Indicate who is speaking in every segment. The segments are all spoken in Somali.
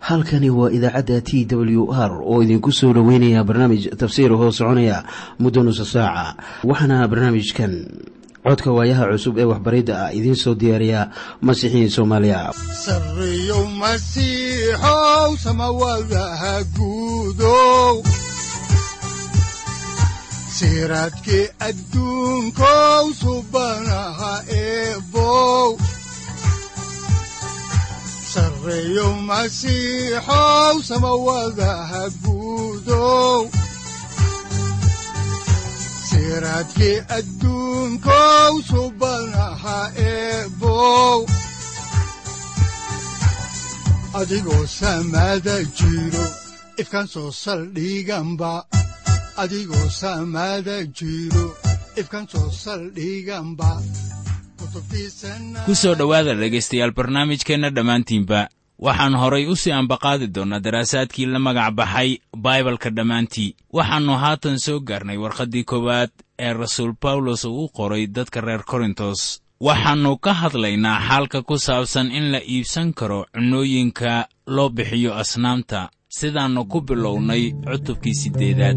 Speaker 1: halkani waa idaacadda t w r oo idinku soo dhoweynaya barnaamij tafsiir hoo soconaya muddo nusa saaca waxaana barnaamijkan codka waayaha cusub ee waxbaridda ah idiin soo diyaariya masiixiin soomaaliya
Speaker 2: sareyow masiixow samawadaha guudow siraadkii adduunkow subanaha eebow sareyow masiixow samawadaha guudow siraadkii adduunkow subanaha eebow adigoo samada jiro ifkaan soo saldhiganba adigoo samada jiro ifkaan soo saldhiganba
Speaker 3: ku soo dhowaada dhegaystayaal barnaamijkeenna dhammaantiinba waxaan horay u sii ambaqaadi doonnaa daraasaadkii la magac baxay baibalka dhammaantii waxaannu haatan soo gaarnay warqaddii koowaad ee rasuul bawlos uu u qoray dadka reer korintos waxaannu ka hadlaynaa xaalka ku saabsan in la iibsan karo cunnooyinka loo bixiyo asnaamta sidaannu ku bilownay cutubkii siddeedaad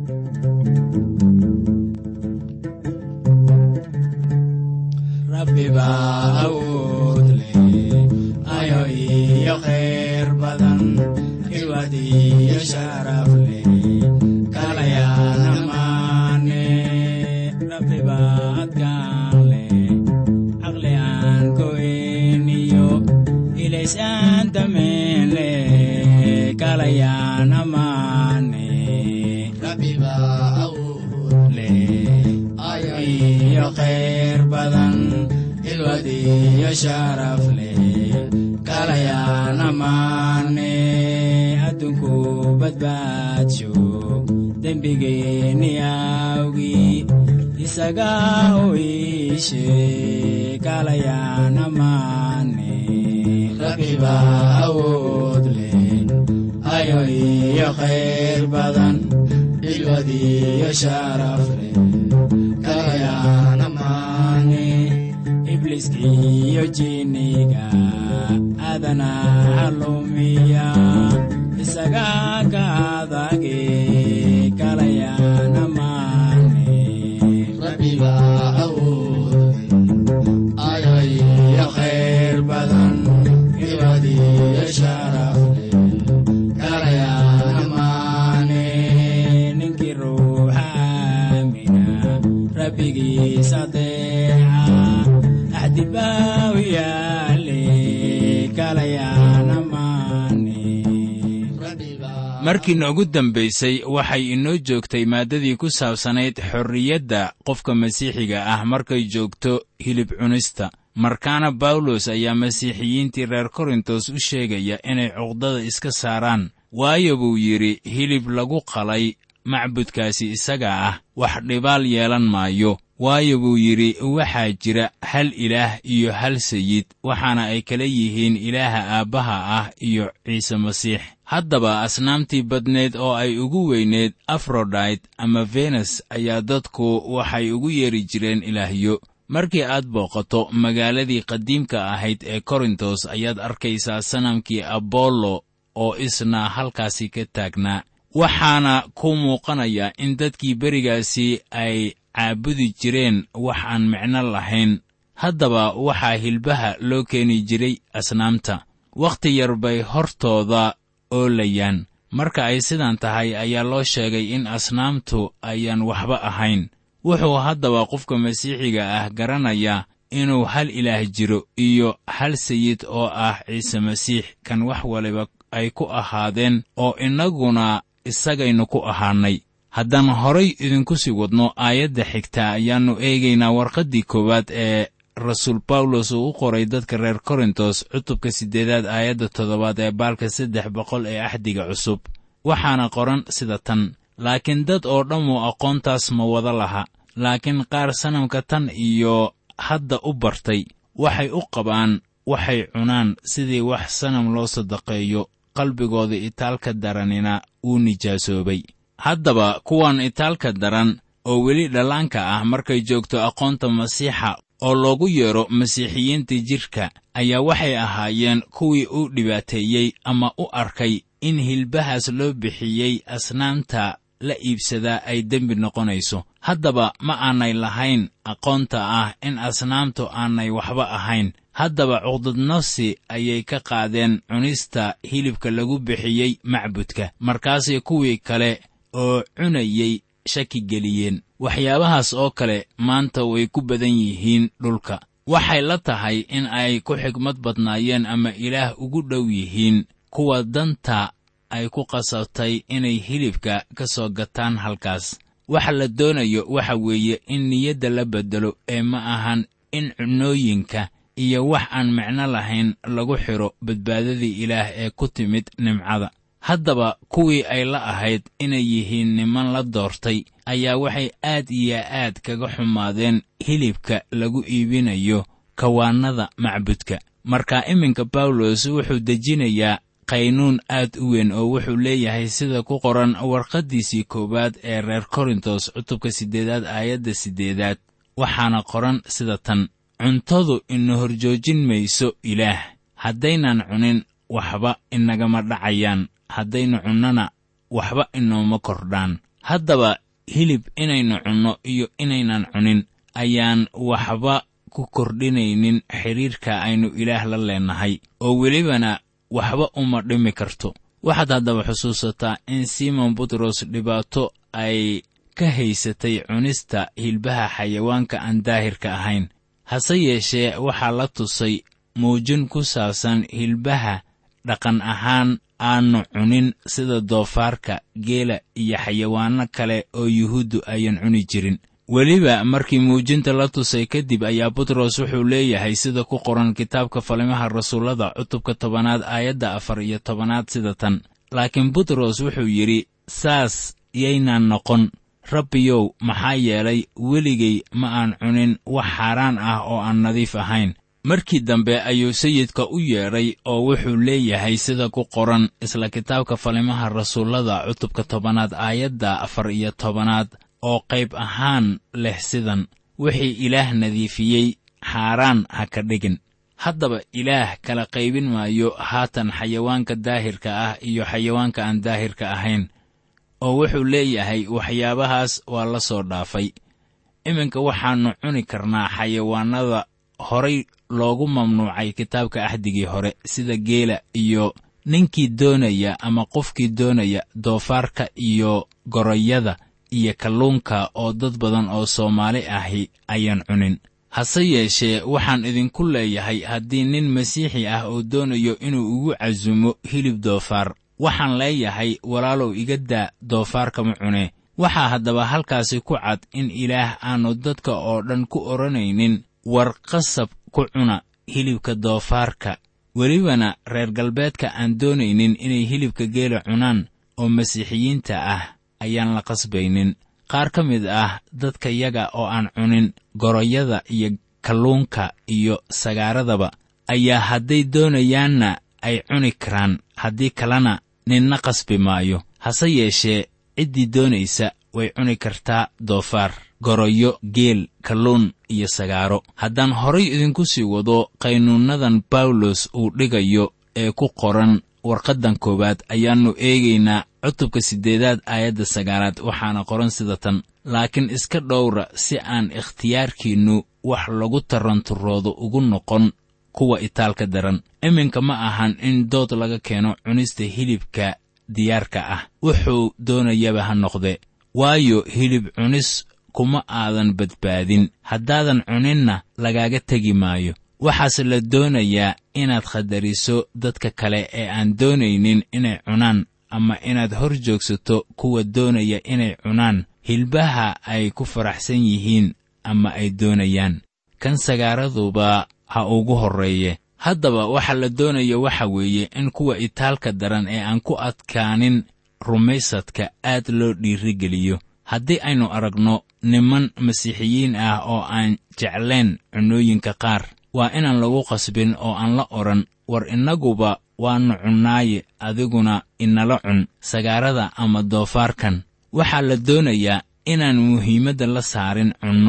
Speaker 4: adduunku badbaadsho dembigeenni awgii isaga u iishe kalayaan amaane rabbiba awood leh ayo iyo khayr badan xilwad iyo sharaf leh kalayaan amaane ibliskiyo jinniga adana halumiya isaga ka adage kalayaan amaane rabbiba awood ayo iyo khayr badan xilwad iyo sharaf leh kalayaan amaane ninkii ruuxa aamina rabbigiisa deeca axdibaaw yaale kalayaan amaane
Speaker 3: markii noogu dambaysay waxay inoo joogtay maaddadii ku saabsanayd xorriyadda qofka masiixiga ah markay joogto hilib cunista markaana bawlos ayaa masiixiyiintii reer korintos u sheegaya inay cuqdada iska saaraan waayo buu yidhi hilib lagu qalay macbudkaasi isaga ah wax dhibaal yeelan maayo waayo buu yidhi waxaa jira hal ilaah iyo hal sayid waxaana ay kala yihiin ilaaha aabbaha ah iyo ciise masiix haddaba asnaamtii badneed oo ay ugu weyneed afrodayt ama venes ayaa dadku waxay ugu yeeri jireen ilaahyo markii aad booqato magaaladii qadiimka ahayd ee korintos ayaad arkaysaa sanamkii abollo oo isna halkaasi ka taagnaa waxaana ku muuqanaya in dadkii berigaasi ay caabudi jireen wax aan micno lahayn haddaba waxaa hilbaha loo keeni jiray asnaamta wakhti yar bay hortooda oolayaan marka ay sidan tahay ayaa loo sheegay in asnaamtu ayaan waxba ahayn wuxuu haddaba qofka masiixiga ah garanayaa inuu hal ilaah jiro iyo hal sayid oo ah ciise masiix kan wax waliba ay ku ahaadeen oo innaguna isagaynu ku ahaannay haddaan horay idinku sii wadno aayadda xigta ayaannu eegaynaa warqaddii koowaad ee rasuul bawlos uu u qoray dadka reer korintos cutubka siddeedaad aayadda toddobaad ee baalka saddex boqol ee axdiga cusub waxaana qoran sida tan laakiin dad oo dhammu aqoontaas ma wada laha laakiin qaar sanamka tan iyo hadda u bartay waxay u qabaan waxay cunaan sidii wax sanam loo sadaqeeyo qalbigooda itaalka daranina wuu nijaasoobay haddaba kuwan itaalka daran oo weli dhallaanka ah markay joogto aqoonta masiixa oo loogu yeedho masiixiyiinta jidhka ayaa waxay ahaayeen kuwii u dhibaateeyey ama u arkay in hilbahaas loo bixiyey asnaamta la iibsadaa ay dembi noqonayso haddaba ma aanay lahayn aqoonta ah in asnaamtu aanay waxba ahayn haddaba cuqdadnafsi ayay ka qaadeen cunista hilibka lagu bixiyey macbudka markaasay kuwii kale oo cunayey shaki geliyeen waxyaabahaas oo kale maanta way ku badan yihiin dhulka waxay la tahay in ay ku xigmad badnaayeen ama ilaah ugu dhow yihiin kuwa danta ay ku qasabtay inay hilibka ka soo gataan halkaas waxa la doonayo waxa weeye in niyadda la beddelo ee ma ahan in cunooyinka iyo wax aan micno lahayn lagu xidho badbaadadii ilaah ee ku timid nimcada haddaba kuwii ay la ahayd inay yihiin niman la doortay ayaa waxay aad iyo aad kaga xumaadeen hilibka lagu iibinayo kawaannada macbudka marka iminka bawlos wuxuu dejinayaa qaynuun aad u weyn oo wuxuu leeyahay sida ku qoran warqaddiisii koowaad ee reer korintos cutubka siddeedaad aayadda siddeedaad waxaana qoran sida tan cuntadu ina horjoojin mayso ilaah haddaynan cunin waxba inagama dhacayaan haddaynu cunnona waxba inooma kordhaan haddaba hilib inaynu cunno iyo inaynan cunin ayaan waxba ku kordhinaynin xidhiirka aynu ilaah la leennahay oo welibana waxba uma dhimi karto waxaad haddaba xusuusataa in simon butros dhibaato ay ka haysatay cunista hilbaha xayawaanka aan daahirka ahayn hase yeeshee waxaa la tusay muujin ku saabsan hilbaha dhaqan ahaan aannu cunin sida doofaarka geela iyo xayawaanno kale oo yuhuuddu ayan cuni jirin weliba markii muujinta la tusay kadib ayaa butros wuxuu leeyahay sida ku qoran kitaabka falimaha rasuullada cutubka tobanaad aayadda afar iyo tobanaad sida tan laakiin butros wuxuu yidhi saas yaynaan noqon rabbiyow maxaa yeelay weligay ma aan cunin wax xaaraan ah oo aan nadiif ahayn markii dambe ayuu sayidka u yeedhay oo wuxuu leeyahay sida ku qoran isla kitaabka falimaha rasuullada cutubka tobanaad aayadda afar iyo tobanaad oo qayb ahaan leh sidan wixii ilaah nadiifiyey xaaraan ha ka dhigin haddaba ilaah kala qaybin maayo haatan xayawaanka daahirka ah iyo xayawaanka aan daahirka ahayn oo wuxuu leeyahay waxyaabahaas waa la soo dhaafay iminka waxaannu cuni karnaa xayawaannada horay loogu mamnuucay kitaabka axdigii hore sida geela iyo ninkii doonaya ama qofkii doonaya doofaarka iyo goroyada iyo kalluunka oo dad badan oo soomaali ahi ayaan cunin hase yeeshee waxaan idinku leeyahay haddii nin masiixi ah oo doonayo inuu igu casumo hilib doofaar waxaan leeyahay walaalow iga daa doofaarka ma cunee waxaa haddaba halkaasi ku cad in ilaah aannu dadka oo dhan ku odhanaynin war qasab ku cuna hilibka doofaarka welibana reer galbeedka aan doonaynin inay hilibka geela cunaan oo masiixiyiinta ah ayaan la qasbaynin qaar ka mid ah dadka yaga oo aan cunin goroyada iyo kalluunka iyo sagaaradaba ayaa hadday doonayaanna ay cuni karaan haddii kalena ninna qasbi maayo hase yeeshee ciddii doonaysa way cuni kartaa doofaar goroyo geel kalluun iyo sagaaro haddaan horay idinku sii wado qaynuunnadan bawlos uu dhigayo ee ku qoran warqaddan koowaad ayaannu eegaynaa cutubka siddeedaad aayadda sagaalaad waxaana qoran sida tan laakiin iska dhowra si aan ikhtiyaarkiinnu wax lagu taranturoodo ugu noqon kuwa itaalka daran iminka ma ahan in dood laga keeno cunista hilibka diyaarka ah wuxuu doonayaba ha noqde waayo hilib cunis kuma aadan badbaadin haddaadan cuninna lagaaga tegi maayo waxaase la doonayaa inaad khadariso dadka kale ee aan doonaynin inay cunaan ama inaad hor joogsato kuwa doonaya inay cunaan hilbaha ay ku faraxsan yihiin ama ay doonayaan kan sagaaraduba ha ugu horreeye haddaba waxa la doonaya waxa weeye in kuwa itaalka daran ee aan ku adkaanin rumaysadka aad loo dhiirigeliyo haddii aynu aragno niman masiixiyiin ah oo aan jeclayn cunooyinka qaar waa inaan lagu qasbin oo aan la odhan war innaguba waannu cunnaaye adiguna inala cun sagaarada ama doofaarkan waxaa la doonayaa inaan muhiimadda la saarin cunno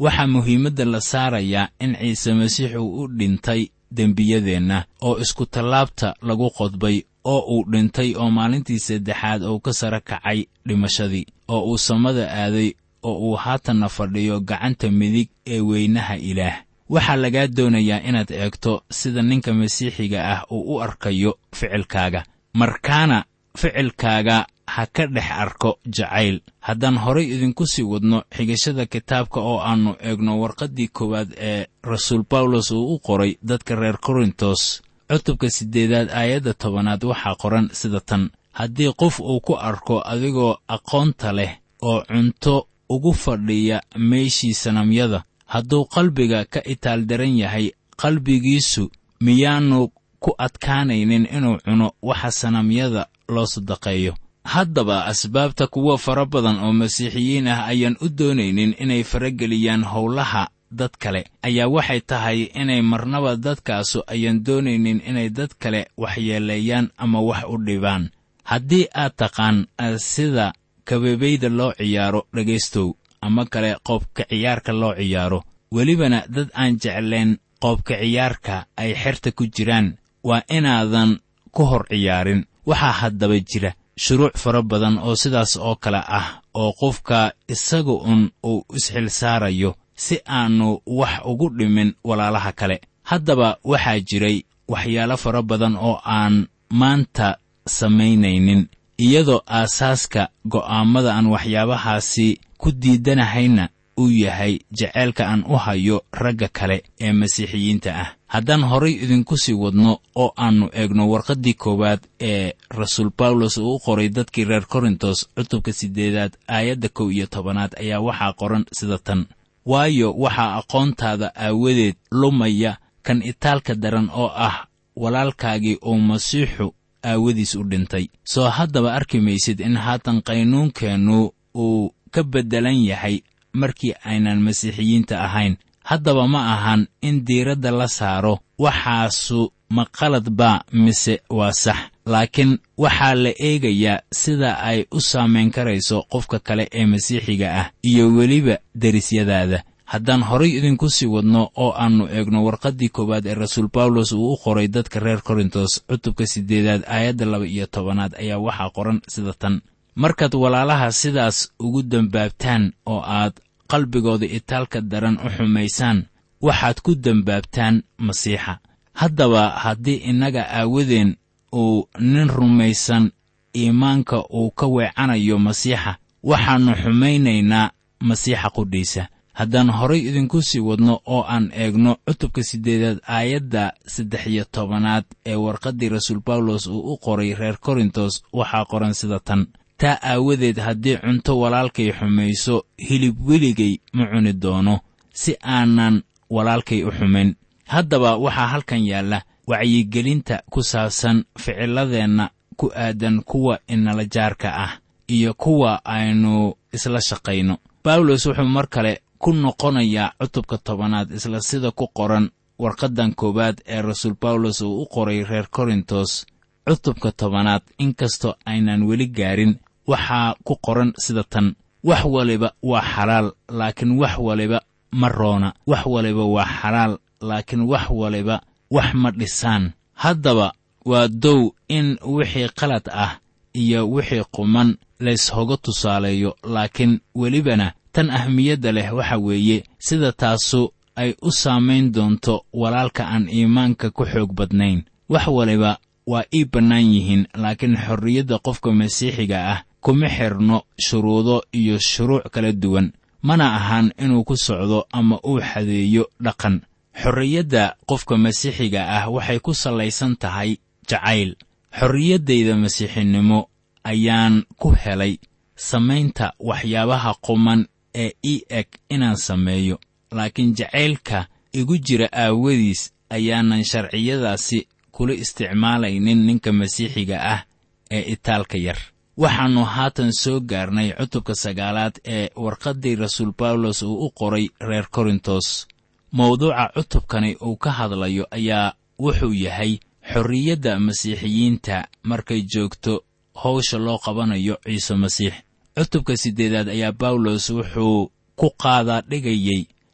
Speaker 3: waxaa muhiimadda la saarayaa in ciise masiix uu u dhintay dembiyadeenna oo iskutallaabta lagu qodbay oo uu dhintay oo maalintii saddexaad uu ka sara kacay dhimashadii oo uu samada aaday oo uu haatanna fadhiyo gacanta midig ee weynaha ilaah waxaa lagaa doonayaa inaad eegto sida ninka masiixiga ah uu u arkayo ficilkaaga markaana ficilkaaga ha ka dhex arko jacayl haddaan horay idinku sii wadno xigashada kitaabka oo aannu eegno warqaddii koowaad ee rasuul bawlos uu u qoray dadka reer korintos cutubka siddeedaad aayadda tobanaad waxaa qoran sida tan haddii qof uu ku arko adigoo aqoonta leh oo cunto ugu fadhiya meeshii sanamyada hadduu qalbiga ka itaaldaran yahay qalbigiisu miyaannu ku adkaanaynin inuu cuno waxa sanamyada loo sadaqeeyo haddaba asbaabta kuwa fara badan oo masiixiyiin ah ayaan u doonaynin inay farageliyaan howlaha dad kale ayaa waxay tahay inay marnaba dadkaasu ayaan doonaynin inay dad kale waxyeeleeyaan ama wax u dhibaan haddii aad taqaan sida kabebayda loo ciyaaro dhegaystow ama kale qoobka ciyaarka loo ciyaaro welibana dad aan jeclayn qoobka ciyaarka ay xerta ku jiraan waa inaadan ku hor ciyaarin waxaa haddaba jira shuruuc fara badan oo sidaas oo kale ah oo qofka isaga un uu isxil saarayo si aannu wax ugu dhimin walaalaha kale haddaba waxaa jiray waxyaalo fara badan oo aan maanta samaynaynin iyadoo aasaaska go'aammada aan waxyaabahaasi ku diidanahayna uu yahay jaceylka aan u hayo ragga kale ee masiixiyiinta ah haddaan horay idinku sii wadno oo aannu eegno warqaddii koowaad ee rasuul bawlos uu u qoray dadkii reer korintos cutubka siddeedaad aayadda kow iyo tobanaad ayaa waxaa qoran sida tan waayo waxaa aqoontaada aawadeed lumaya kan itaalka daran oo ah walaalkaagii uu masiixu aawadiis u dhintay soo haddaba arki maysid in haatan qaynuunkeennu uu ka beddelan yahay markii aynan masiixiyiinta ahayn haddaba ma ahan in diiradda la saaro waxaasu ma qalad baa mise waa sax laakiin waxaa la eegayaa sida ay u saamayn karayso qofka kale ee masiixiga ah iyo weliba derisyadaada haddaan horay idinku sii wadno oo aannu eegno warqaddii koowaad ee rasuul bawlos uu u qoray dadka reer korintos cutubka siddeedaad aayadda laba iyo tobanaad ayaa waxaa qoran sida tan markaad walaalaha sidaas ugu dembaabtaan oo aad qalbigooda itaalka daran u xumaysaan waxaad ku dembaabtaan masiixa haddaba haddii innaga aawadeen uu nin rumaysan iimaanka uu ka weecanayo masiixa waxaannu xumaynaynaa masiixa qudhiisa haddaan horay idinku sii wadno oo aan eegno cutubka siddeedaad aayadda saddex iyo tobanaad ee warqaddii rasuul bawlos uu u qoray reer korintos waxaa qoran sida tan taa aawadeed haddii cunto walaalkay xumayso hilib weligay ma cuni doono si aanan walaalkay u xumayn haddaba waxaa halkan yaalla wacyigelinta ku saabsan ficiladeenna ku aadan kuwa inala jaarka ah iyo kuwa aynu isla shaqayno bawlos wuxuu mar kale ku noqonayaa cutubka tobanaad isla sida ku qoran warqaddan koowaad ee rasuul bawlos uu u qoray reer korintos cutubka tobanaad inkastoo aynan weli gaarin waxaa ku qoran sida tan wax waliba waa xalaal laakiin wax waliba ma roona wax waliba waa xalaal laakiin wax waliba wax ma dhisaan haddaba waa dow in wixii qalad ah iyo wixii quman layshoga tusaaleeyo laakiin welibana tan ahmiyadda leh waxa weeye sida taasu ay u saamayn doonto walaalka aan iimaanka ku xoog badnayn wax waliba waa ii bannaan yihiin laakiin xorriyadda qofka masiixiga ah kuma xidhno shuruudo iyo shuruuc kala duwan mana ahan inuu ku socdo ama uu xadeeyo dhaqan xorriyadda qofka masiixiga ah waxay ku sallaysan tahay jacayl xorriyaddayda masiixinimo ayaan ku helay samaynta waxyaabaha quman ee ii eg inaan sameeyo laakiin jacaylka igu jira aawadiis ayaanan sharciyadaasi kula isticmaalaynin ninka masiixiga ah ee itaalka yar waxaannu haatan soo gaarnay cutubka sagaalaad ee warqaddii rasuul bawlos uu u qoray reer korintos mawduuca cutubkani uu ka hadlayo ayaa wuxuu yahay xorriyadda masiixiyiinta markay joogto howsha loo qabanayo ciise masiix cutubka siddeedaad ayaa bawlos wuxuu ku qaadaa dhigayey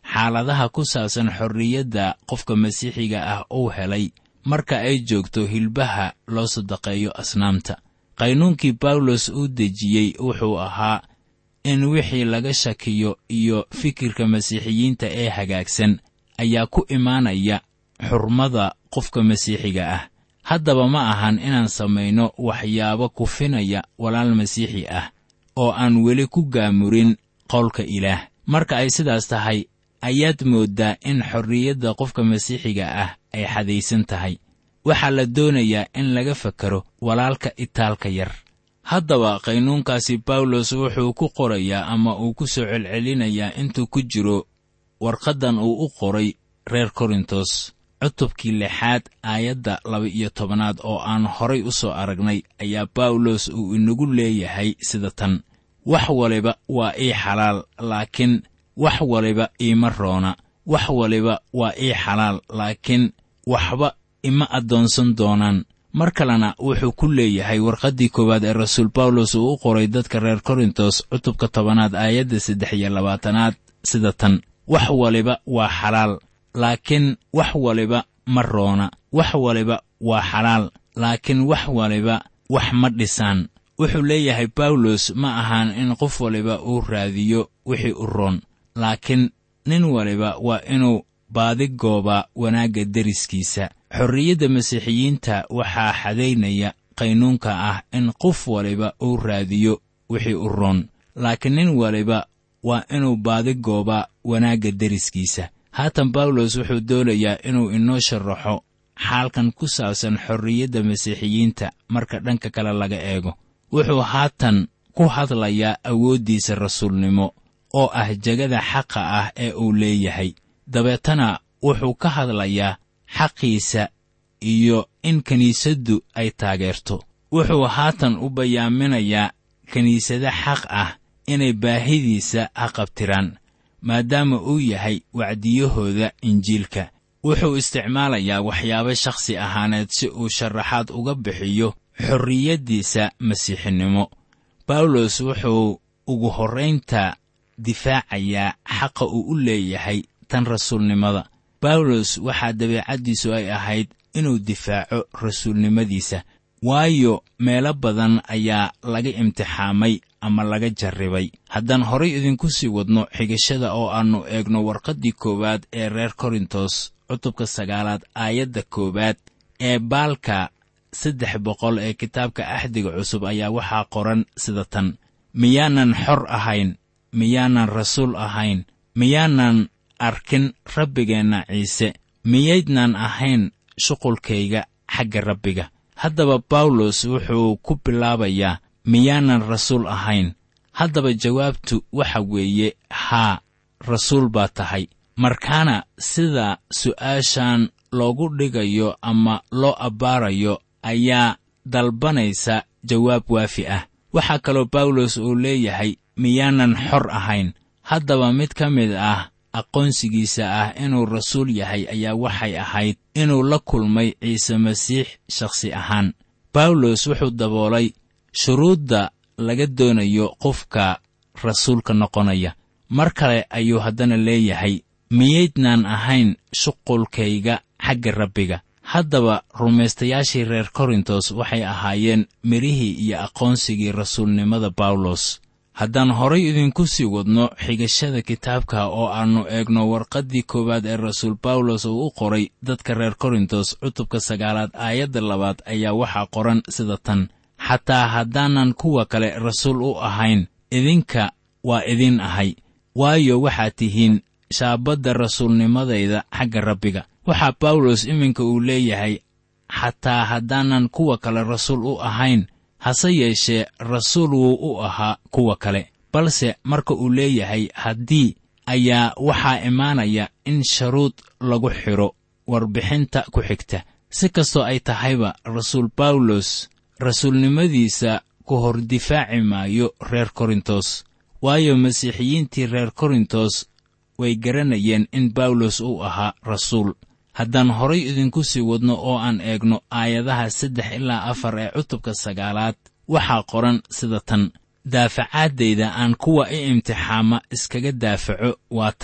Speaker 3: xaaladaha ku saabsan xorriyadda qofka masiixiga ah uu helay marka ay joogto hilbaha loo sadaqeeyo asnaamta qaynuunkii bawlos uu dejiyey wuxuu ahaa in wixii laga shakiyo iyo fikirka masiixiyiinta ee hagaagsan ayaa ku imaanaya xurmada qofka masiixiga ah haddaba ma ahan inaan samayno waxyaabo kufinaya walaal masiixi ah oo aan weli ku gaamurin qowlka ilaah marka ay sidaas tahay ayaad mooddaa in xorriyadda qofka masiixiga ah ay xadaysan tahay waxaa la doonayaa in laga fakaro walaalka itaalka yar haddaba qaynuunkaasi bawlos wuxuu ku qorayaa ama uu ku soo celcelinayaa intuu ku jiro warqaddan uu u qoray reer korintos cutubkii lixaad aayadda laba-iyo tobanaad oo aan horay u soo aragnay ayaa bawlos uu inagu leeyahay sida tan wax waliba waa ii xalaal laakiin wax waliba iima roona wax waliba waa ii xalaal laakiin waxba ima addoonsan doonaan mar kalena wuxuu ku leeyahay warqaddii koowaad ee rasuul bawlos uu u qoray dadka reer korintos cutubka tobanaad aayadda saddex iyo labaatanaad sida tan wax waliba waa xalaal laakiin wax waliba ma roona wax waliba waa xalaal laakiin wax waliba wax ma dhisaan wuxuu leeyahay bawlos ma ahaan in qof waliba uu raadiyo wixii u roon laakiin nin waliba waa inuu baadi goobaa wanaagga deriskiisa xorriyadda masiixiyiinta waxaa xadaynaya qaynuunka ah in qof waliba uu raadiyo wixii u roon laakiin nin waliba waa inuu baadi goobaa wanaagga deriskiisa haatan bawlos wuxuu doonayaa inuu inoo sharaxo xaalkan ku saabsan xorriyadda masiixiyiinta marka dhanka kale laga eego wuxuu haatan ku hadlayaa awooddiisa rasuulnimo oo ah jegada xaqa ah ee uu leeyahay dabeetana wuxuu ka hadlayaa xaqiisa iyo in kiniisaddu ay taageerto wuxuu haatan u bayaaminayaa kiniisada xaq ah inay baahidiisa haqabtiraan maadaama uu yahay wacdiyahooda injiilka wuxuu isticmaalayaa waxyaabo shakhsi ahaaneed si uu sharaxaad uga bixiyo xorriyaddiisa masiixinimo bawlos wuxuu ugu horraynta difaacayaa xaqa uu u leeyahay tan rasuulnimada bawlos waxaa dabeecaddiisu ay ahayd inuu difaaco rasuulnimadiisa waayo meelo badan ayaa laga imtixaamay ama laga jarribay haddaan horay idinku sii wadno xigashada oo aannu eegno warqaddii koowaad ee reer korintos cutubka sagaalaad aayadda koowaad ee baalka saddex boqol ee kitaabka axdiga cusub ayaa waxaa qoran sida tan miyaanan xor ahayn miyaanan rasuul ahayn miyaanan arkin rabbigeenna ciise miyaydnaan ahayn shuqulkayga xagga rabbiga haddaba bawlos wuxuu ku bilaabayaa miyaanan rasuul ahayn haddaba jawaabtu waxa weeye haa rasuul baa tahay markaana sida su'aashan loogu dhigayo ama loo abbaarayo ayaa dalbanaysa jawaab waafi ah waxaa kaloo bawlos uu leeyahay miyaanan xor ahayn haddaba mid ka mid ah aqoonsigiisa ah inuu rasuul yahay ayaa waxay ahayd inuu la kulmay ciise masiix shakhsi ahaan bawlos wuxuu daboolay shuruudda laga doonayo qofka rasuulka noqonaya mar kale ayuu haddana leeyahay miyaydnaan ahayn shuqulkayga xagga rabbiga haddaba rumaystayaashii reer korintos waxay ahaayeen midhihii iyo aqoonsigii rasuulnimada bawlos haddaan horay idinku sii wadno xigashada kitaabka oo aannu eegno warqaddii koowaad ee rasuul bawlos uu u qoray dadka reer korintos cutubka sagaalaad aayadda labaad ayaa waxaa qoran sida tan xataa haddaanan kuwa kale rasuul u ahayn idinka waa idin ahay waayo waxaad tihiin shaabadda rasuulnimadayda xagga rabbiga waxaa bawlos iminka uu leeyahay xataa haddaanan kuwa kale rasuul u ahayn hase yeeshee rasuul wuu u ahaa kuwa kale balse marka uu leeyahay haddii ayaa waxaa imaanaya in sharuud lagu xidho warbixinta ku xigta si kastoo ay tahayba rasuul bawlos rasuulnimadiisa ku hor difaaci maayo reer korintos waayo masiixiyiintii reer korintos way garanayeen in bawlos uu ahaa rasuul haddaan horay idinku sii wadno oo aan eegno aayadaha saddex ilaa afar ee cutubka sagaalaad waxaa qoran sida tan daafacaaddayda aan kuwa i imtixaama iskaga daafaco waa tan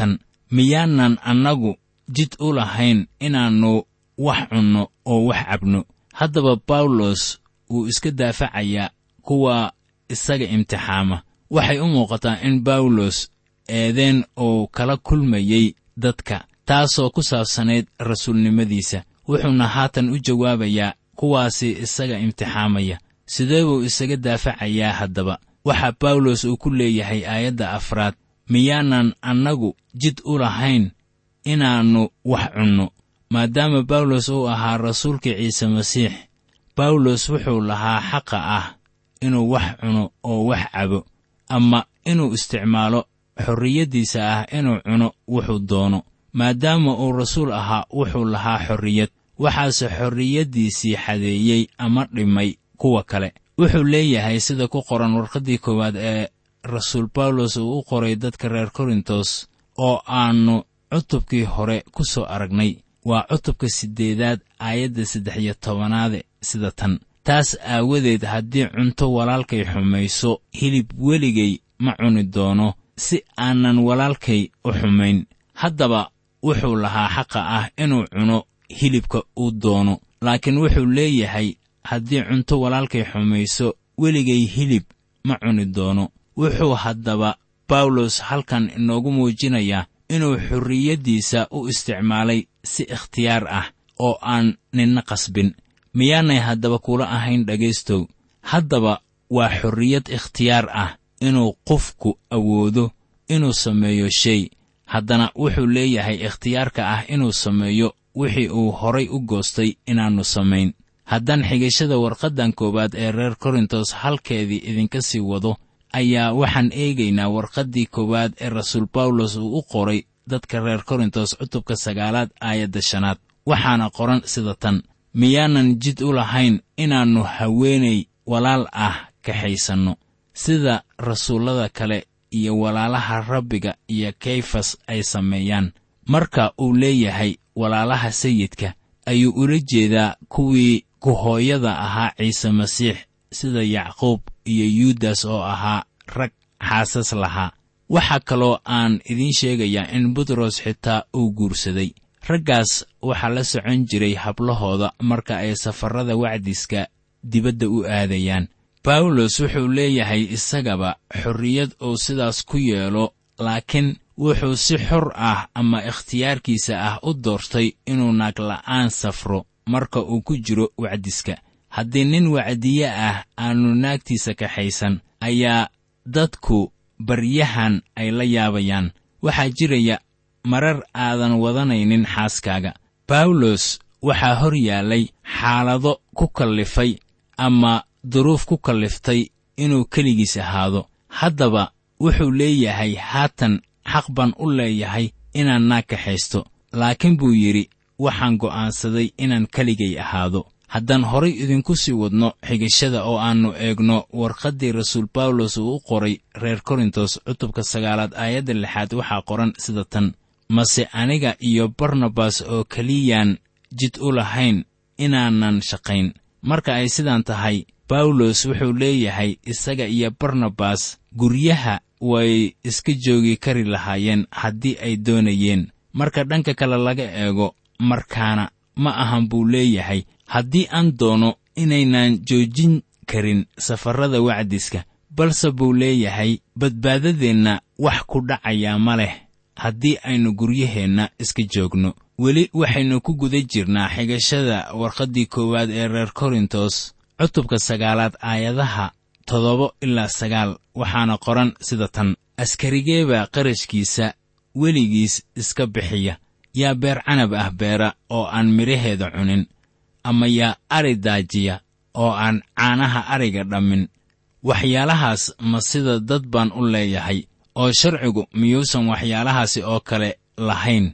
Speaker 3: miyaanan annagu jid u lahayn inaannu wax cunno oo wax cabno haddaba bawlos wuu iska daafacayaa kuwa isaga imtixaama waxay u muuqataa in bawlos eedeen uu kala kulmayey dadka taasoo ku saabsanayd rasuulnimadiisa wuxuuna haatan u jawaabayaa kuwaasi isaga imtixaamaya sidee buu isaga daafacayaa haddaba waxaa bawlos uu ku leeyahay aayadda afraad miyaanan annagu jid u lahayn inaannu wax cunno maadaama bawlos uu ahaa rasuulka ciise masiix bawlos wuxuu lahaa xaqa ah inuu wax cuno oo wax cabo ama inuu isticmaalo xorriyaddiisa ah inuu cuno wuxuu doono maadaama uu rasuul ahaa wuxuu lahaa xorriyad waxaase xorriyaddiisii xadeeyey ama dhimay kuwa kale wuxuu leeyahay sida ku qoran warqaddii koowaad ee rasuul bawlos uu u qoray dadka reer korintos oo aannu cutubkii hore ku soo aragnay waa cutubka siddeedaad aayadda saddex iyo tobanaade sida tan taas aawadeed haddii cunto walaalkay xumayso hilib weligay ma cuni doono si aanan walaalkay u xumayn haddaba wuxuu lahaa xaqa ah inuu cuno hilibka uu doono laakiin wuxuu leeyahay haddii cunto walaalkay xumayso weligay hilib ma cuni doono wuxuu haddaba bawlos halkan inoogu muujinayaa inuu xorriyaddiisa u isticmaalay si ikhtiyaar ah oo aan ninna qasbin miyaanay haddaba kula ahayn dhegaystow haddaba waa xorriyad ikhtiyaar ah inuu qofku awoodo inuu sameeyo shay haddana wuxuu leeyahay ikhtiyaarka ah inuu sameeyo wixii uu horay u goostay inaannu samayn haddaan xigashada warqaddan koowaad ee reer korintos halkeedii idinka sii wado ayaa waxaan eegaynaa warqaddii koowaad ee rasuul bawlos uu u qoray dadka reer korintos cutubka sagaalaad aayadda shanaad waxaana qoran sida tan miyaanan jid u lahayn inaannu haweenay walaal ah kaxaysanno sida rasuullada kale iyo walaalaha rabbiga iyo kayfas ay sameeyaan marka uu leeyahay walaalaha sayidka ayuu ula jeedaa kuwii ku-hooyada ahaa ciise masiix sida yacquub iyo yuudas oo ahaa rag xaasas lahaa waxaa kaloo aan idiin sheegayaa in butros xitaa uu guursaday raggaas waxaa la socon jiray hablahooda marka ay safarrada wacdiska dibadda u aadayaan bawlos wuxuu leeyahay isagaba xorriyad uu sidaas ku yeelo laakiin wuxuu si xor ah ama ikhtiyaarkiisa ah u doortay inuu naagla'aan safro marka uu ku jiro wacdiska haddii nin wacdiye ah aannu naagtiisa kaxaysan ayaa dadku baryahan ay la yaabayaan waxaa jiraya marar aadan wadanaynin xaaskaaga bawlos waxaa hor yaallay xaalado ku kallifay ama duruuf ku kalliftay inuu keligiis ahaado haddaba wuxuu leeyahay haatan xaq baan u leeyahay inaan naag kaxaysto laakiin buu yidhi waxaan go'aansaday inaan keligay ahaado haddaan horay idinku sii wadno xigashada oo aannu eegno warqaddii rasuul bawlos uu u qoray reer korintos cutubka sagaalaad aayadda lixaad waxaa qoran sida tan mase aniga iyo barnabas oo keliyaan jid u lahayn inaanan shaqayn marka ay sidaan tahay bawlos wuxuu leeyahay isaga iyo barnabas guryaha way iska joogi kari lahaayeen haddii ay doonayeen marka dhanka kale laga eego markaana ma ahan buu leeyahay haddii aan doono inaynan joojin karin safarrada wacdiska balse buu leeyahay badbaadadeenna wax ku dhacayaa ma leh haddii aynu guryaheenna iska joogno weli waxaynu ku guda jirnaa xigashada warqaddii koowaad ee reer korintos cutubka sagaalaad aayadaha toddoba ilaa sagaal waxaana qoran sida tan askarigeebaa qarashkiisa weligiis iska bixiya yaa beer canab ah beera oo aan midhaheeda cunin ama yaa ari daajiya oo aan caanaha ariga dhammin waxyaalahaas ma sida dad baan u leeyahay oo sharcigu miyuusan waxyaalahaasi oo kale lahayn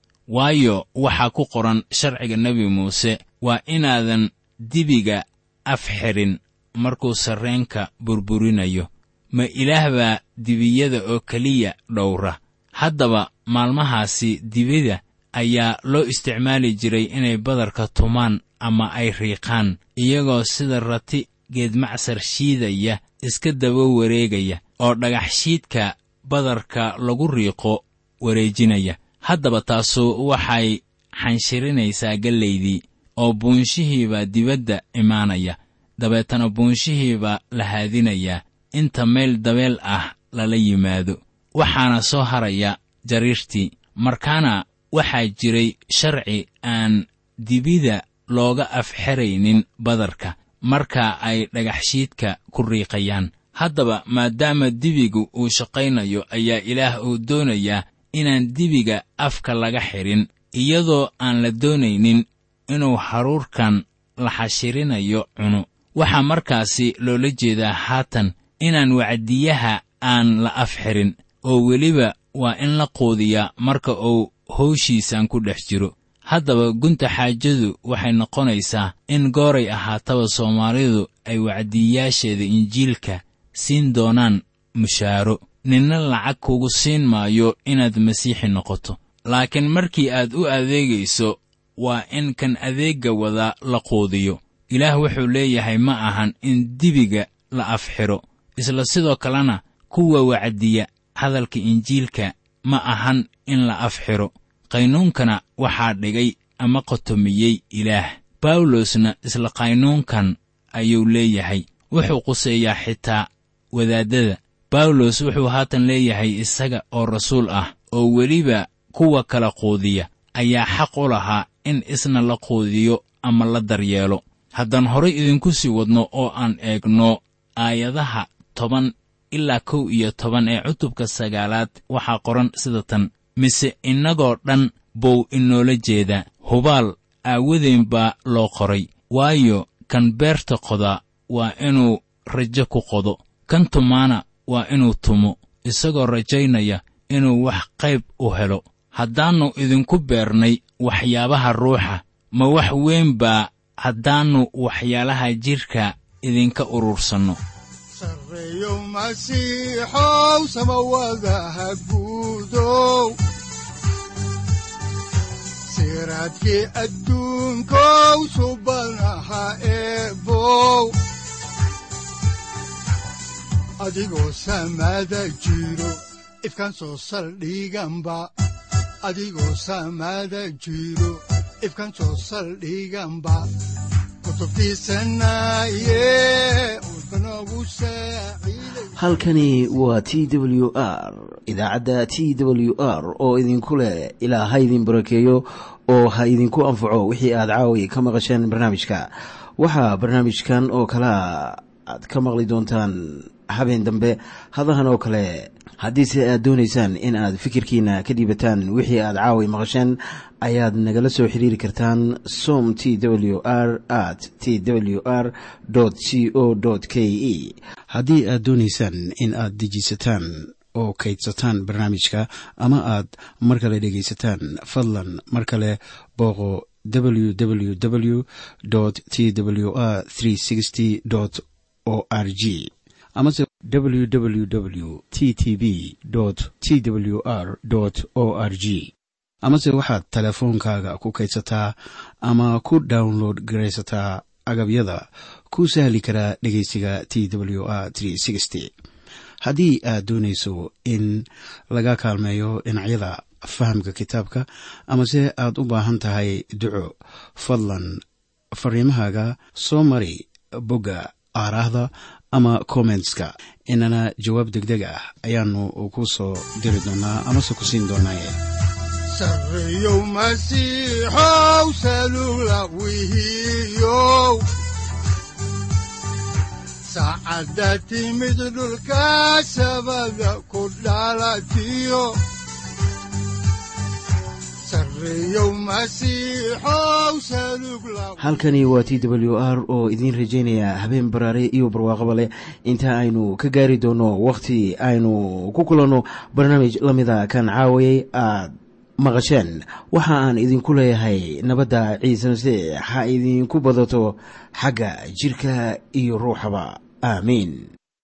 Speaker 3: waayo waxaa ku qoran sharciga nebi muuse waa inaadan dibiga af xidhin markuu sarreenka burburinayo ma ilaah baa dibiyada oo keliya dhowra haddaba maalmahaasi dibida ayaa loo isticmaali jiray inay badarka tumaan ama ay riiqaan iyagoo sida rati geedmacsar shiidaya iska daba wareegaya oo dhagax shiidka badarka lagu riiqo wareejinaya haddaba taasu waxay xanshirinaysaa gallaydii oo buunshihiibaa dibadda imaanaya dabeetana buunshihiibaa la haadinayaa inta meel dabeel ah lala yimaado waxaana soo haraya jariirtii markaana waxaa jiray sharci aan dibida looga afxeraynin badarka marka ay dhagaxshiidka ku riiqayaan haddaba maadaama dibigu uu shaqaynayo ayaa ilaah uu doonayaa inaan dibiga afka laga xidhin iyadoo aan la doonaynin inuu haruurkan la xashirinayo cuno waxaa markaasi loola jeedaa haatan inaan wacdiyaha aan la afxirin oo weliba waa in la quudiyaa marka uu howshiisan ku dhex jiro haddaba gunta xaajadu waxay noqonaysaa in gooray ahaataba soomaalidu ay wacdiyayaasheeda injiilka siin doonaan mushaaro ninna lacag kugu siin maayo inaad masiixi noqoto laakiin markii aad u adeegayso waa in kan adeegga wadaa la quudiyo ilaah wuxuu leeyahay ma ahan in dibiga la afxiro isla sidoo kalena kuwa wacdiya hadalka injiilka ma ahan in la afxiro qaynuunkana waxaa dhigay ama qotomiyey ilaah bawlosna isla qaynuunkan ayuu leeyahay wuxuu quseeyaa xitaa wadaaddada bawlos wuxuu haatan leeyahay isaga oo rasuul ah oo weliba kuwa kala quudiya ayaa xaq u lahaa in isna la quudiyo ama la daryeelo haddaan horay idinku sii wadno oo aan eegno aayadaha toban ilaa kow iyo toban ee cutubka sagaalaad waxaa qoran sida tan mise innagoo dhan buu inoola jeedaa hubaal aawadeen baa loo qoray waayo kan beerta qoda waa inuu rajo ku qodo kan tumaana waa inuu tumo isagoo rajaynaya inuu wax qayb u helo haddaannu idinku beernay waxyaabaha ruuxa ma wax weyn baa haddaannu waxyaalaha jidhka idinka urursanno
Speaker 2: sarreeyo masiixow samawadaha guudow siraadkii adduunkow subanaha eebow adigoo samada jiro ifkaan soo saldhiganba adigoo samada jiro ifkaan soo saldhiganba
Speaker 1: halkani waa t w r idaacadda t w r oo idinku leh ilaa ha idin barakeeyo oo ha idinku anfaco wixii aad caawi ka maqasheen barnaamijka waxaa barnaamijkan oo kalaa aad ka maqli doontaan habeen dambe hadahan oo kale haddiise aad doonaysaan in aad fikirkiina ka dhiibataan wixii aad caawi maqasheen ayaad nagala soo xiriiri kartaan som t w r at t w r c o k e haddii aad doonaysaan in aad dejiisataan oo kaydsataan barnaamijka ama aad mar kale dhegaysataan fadlan mar kale booqo www t w r o r g amase www t t b t w r o r g amase waxaad teleefoonkaaga ku kaydsataa ama ku download garaysataa agabyada ku sahli karaa dhegeysiga t w r haddii aad doonayso in laga kaalmeeyo dhinacyada fahamka kitaabka amase aad u baahan tahay duco fadlan fariimahaaga soo mari bogga aaraahda ama kommentska inana jawaab degdeg ah ayaanu ku soo diri doonaa amase ku siin doonaaye
Speaker 2: sarreeyow masiixow salula wihiyow saacadda timid dhulka sabada ku dhalatiyo
Speaker 1: halkani waa t w r oo idiin rajaynaya habeen baraare iyo barwaaqaba leh inta aynu ka gaari doono wakhti aynu ku kulanno barnaamij la mida kan caawayay aad maqasheen waxa aan idinku leeyahay nabadda ciise masiix ha idinku badato xagga jidhka iyo ruuxaba aamiin